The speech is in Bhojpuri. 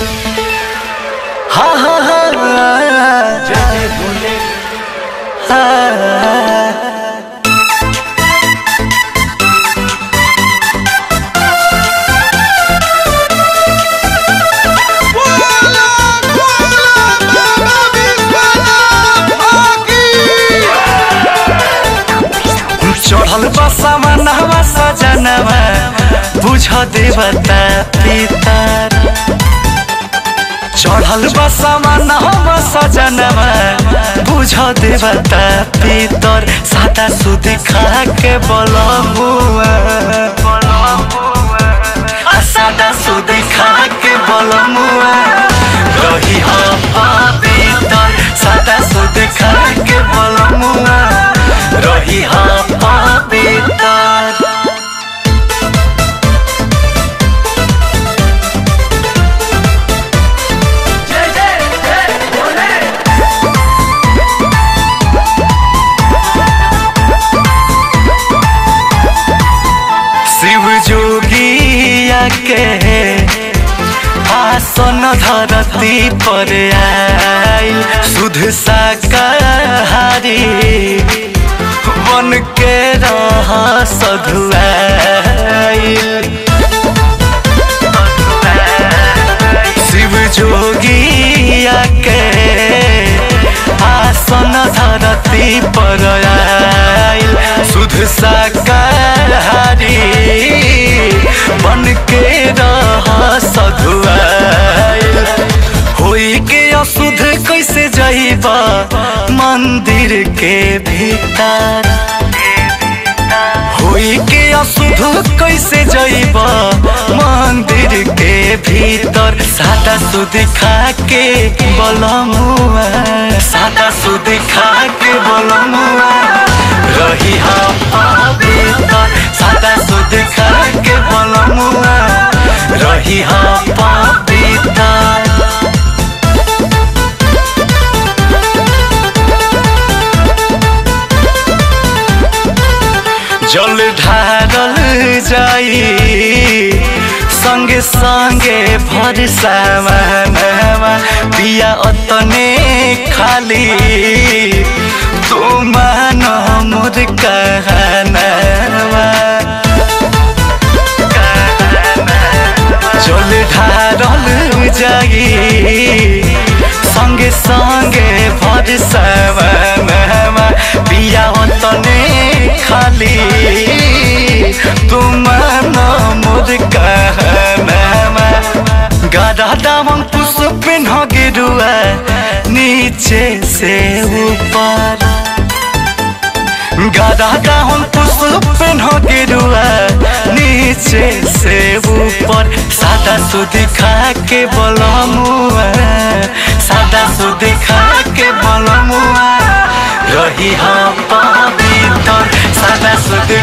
हा हा हा जय भोले चढ़ल बसमा नहवा सजनवा बुझ देवता पितर चढ़ल बसमा नहवा सजनवा बुझ देवता पितर सादा सुध खा के बलमुआ आ सादा सुध खा के बलमुआ रही हा पवित्र सादा सुध खा के बलमुआ रही हा पवित्र जय जय जय भोले शिव जोगिया के आसन धरती पर आइल सुध शाकाहारी बन के रह सधुआइल शिव जोगिया के आसन धरती पर आइल सुध शाकाहारी बन के रह सधुआइल होई के अशुद्ध कैसे जइबा मंदिर के भीतर होई के अशुद्ध कैसे जइब मंदिर के भीतर सादा सुध खा के बलमुआ सादा सुध खा के बलमुआ रही हा पवित्र सादा सुध खा के बलमुआ रही हा पवित्र जल ढारल जाई संगे संगे भर सामानवा पिया अतने खाली तू मान मोर कहनावा जल ढारल जाई संगे संगे भर सामानवा पिया अतने खाली तुम मोर कहनामा गाढ़ा दामन पुष्प न गिरुआ नीचे से ऊपर गाढ़ा दामन पुष्प न गिरुआ नीचे से ऊपर सादा सुध खा के बलमुआ सादा सुध खा के बलमुआ रही हम पवित्र सादा सुध